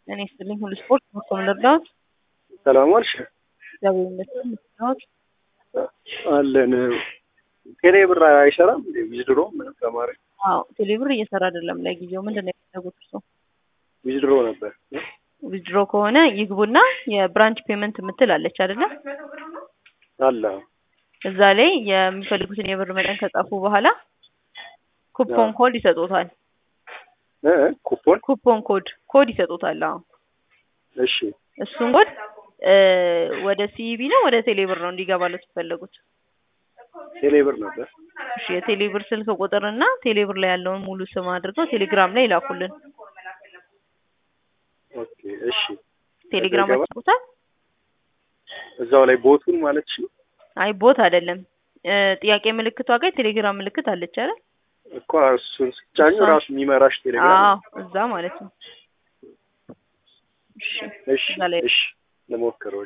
እኔ ስትልኝ ሁሉ ስፖርት መኮንን ልርዳዎት? ሰላም ዋልሽ? እግዚአብሔር ይመስገን። ልርዳዎት? አለን። ቴሌ ብር አይሰራም እንዴ? ዊዝድሮ ምንም ተማሪ አዎ ቴሌብር እየሰራ አይደለም ለጊዜው። ምንድን ነው የፈለጉት እርስዎ? ዊዝድሮ ነበር። ዊዝድሮ ከሆነ ይግቡና የብራንች ፔመንት የምትል አለች አይደለ? አለ እዛ ላይ የሚፈልጉትን የብር መጠን ከጻፉ በኋላ ኩፖን ኮድ ይሰጡታል። እ ኩፖን ኩፖን ኮድ ኮድ ይሰጡታል። አዎ እሺ እሱን ኮድ እ ወደ ሲኢቢ ነው ወደ ቴሌብር ነው እንዲገባለት የፈለጉት? ቴሌ ብር ነበር። እሺ የቴሌብር ስልክ ቁጥርና ቴሌብር ላይ ያለውን ሙሉ ስም አድርገው ቴሌግራም ላይ ይላኩልን። ኦኬ እሺ። ቴሌግራም ይገባል? ያስቁታል? እዛው ላይ ቦቱን ማለት ነው አይ ቦት አይደለም እ ጥያቄ ምልክቷ ጋር የቴሌግራም ምልክት አለች አይደል? እኮ እሱን ስጫኙ እሷን- ራሱ የሚመራሽ ቴሌግራም አዎ እዛ ማለት ነው። እሺ እሺ እዛ ላይ እሺ ልሞክረው